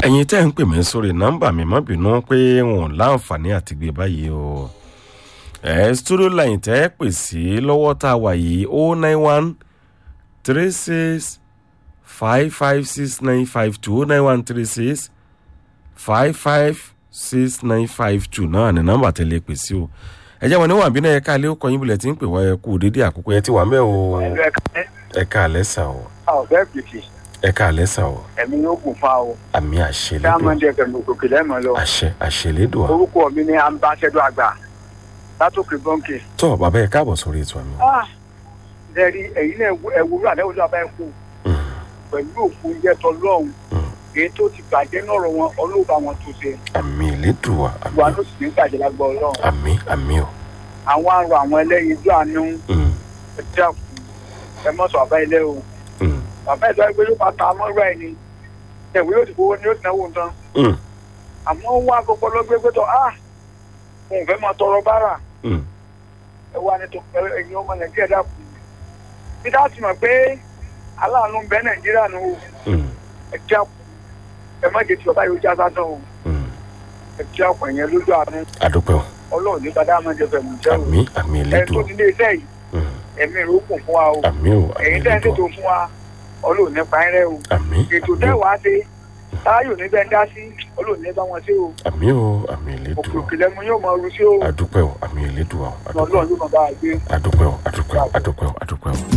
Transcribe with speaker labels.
Speaker 1: ẹ̀yin tẹ́ ń pè mí sórí nọ́mbà mi má bínú pé wọn ò láǹfààní àti gbé báyìí o ẹ studio line tẹ́ ẹ pè sí lọ́wọ́ tá a wà yìí o nine one three six five five six nine five two o nine one three six five five six nine five two náà ní nọ́mbà tẹ́lẹ̀ pè sí o ẹ jẹ́ wọn níwọ̀n àbínú ẹ̀ka ilé ó kọyìn bulẹ̀ tí ń pè wá ẹ kú dédé àkókò ẹ ti wà mẹ́ o ẹ̀ka àlẹ́ sà o
Speaker 2: ọ̀bẹ́ pìtì
Speaker 1: ẹ̀ka àlẹ́ sà o
Speaker 2: ẹ̀mí yóò gùn fa o
Speaker 1: àmì àṣẹlédò
Speaker 2: dáàmọ́ndé ẹ̀fẹ̀mí òkè lẹ́mọ̀ lọ
Speaker 1: àṣẹ àṣẹlédò
Speaker 2: orúkọ mi ni ambassador àgbà látòkè bọ́ǹkì.
Speaker 1: tó bàbá ẹ káàbọ̀ sórí ètò àmì.
Speaker 2: lẹ́rí ẹ̀yin náà ẹ̀wúrọ̀ àdáwọ̀ tó abẹ́ kú pẹ̀lú òkú oúnjẹ tó lọ́hùn èyí tó ti bàjẹ́ nọ̀rọ̀ wọn ọlọ́ọ̀bá wọn tó ṣe
Speaker 1: àmì ìlédùá àmì
Speaker 2: wà ló sì ní bàjẹ́ lágbọ́ ọlọ́run
Speaker 1: àmì àmì o.
Speaker 2: àwọn àrùn àwọn ẹlẹ́yin ojú àánú
Speaker 1: Mm,
Speaker 2: ẹ dákun ẹ mọ́tò bàbá ilé o
Speaker 1: mm,
Speaker 2: bàbá ìlú ẹgbẹ́ yóò bá ta amọ́ra ẹ̀ ni ẹ̀wé yóò ti fowó ni yóò ti náwó nǹkan
Speaker 1: mm,
Speaker 2: àmọ́ wá gbogbo lọ́gbẹ́ pé tọ́ ah òun fẹ́ máa tọrọ bára
Speaker 1: mm.
Speaker 2: ẹ wá ní tó ẹ̀yin ọmọ nàìjíríà dákun bí dáa ti mọ̀ pé aláàánú ń bẹ nàìjíríà nù o
Speaker 1: Mm,
Speaker 2: ẹ dákun ẹ má jẹ́ tí bàbá yóò já sásán o
Speaker 1: mm.
Speaker 2: ẹ dákun ẹ̀yẹn lójú àánú
Speaker 1: àdúpẹ́ o
Speaker 2: ọlọ́run ní bàdá máa jẹ fẹ̀mú jẹ́ o
Speaker 1: àmì àmì
Speaker 2: ẹ tó
Speaker 1: ìlédùá
Speaker 2: ti lé iṣẹ́ yìí
Speaker 1: Mm,
Speaker 2: ẹ̀mí rẹ̀ ó kùn fún wa o
Speaker 1: àmì o àmì
Speaker 2: ẹ̀yin tẹ́ ń ṣètò
Speaker 1: ìlédùá
Speaker 2: fún wa ọlọ́run nípa ẹ̀ rẹ̀ o
Speaker 1: àmì
Speaker 2: ètò
Speaker 1: àmì
Speaker 2: tẹ́
Speaker 1: o
Speaker 2: wàá ṣe táyọ̀ níbẹ̀ ń dá sí ọlọ́run ní bá wọn ṣe o
Speaker 1: àmì o àmì
Speaker 2: òkè
Speaker 1: ìlédùá
Speaker 2: òkè lẹ́mu yóò máa ru sí o
Speaker 1: àdúpẹ́ o àmì ìlédùá o àdúpẹ́
Speaker 2: ọlọ́run yóò máa bá a gbé.
Speaker 1: àdúpẹ́ o àdúpẹ́ o àdúpẹ́ o àdúpẹ́ o.